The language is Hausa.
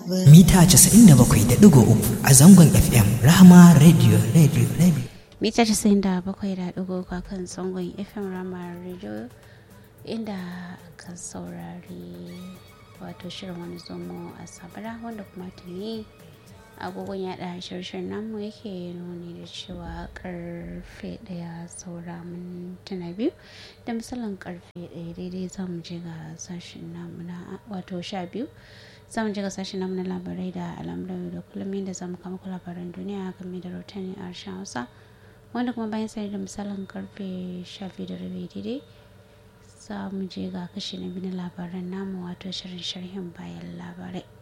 mita 97.3 a zangon FM Rahama Radio Radio Radio. mita 97.3 a kan zangon FM Rahama Radio inda ka saurari wato shirin wani zomo a sabara wanda kuma tuni agogon yada shirshin namu yake nuni da cewa karfe daya saura mintuna biyu da misalin karfe daya daidai za mu je ga sashen namu na wato sha biyu za mu je ga sashen namu na labarai da al'amuran da kullum inda za mu kama ku labaran duniya game da rahotanni a harshen hausa wanda kuma bayan sai da misalin karfe sha biyu da rabi daidai za mu je ga kashi na biyu na labaran namu wato shirin sharhin bayan labarai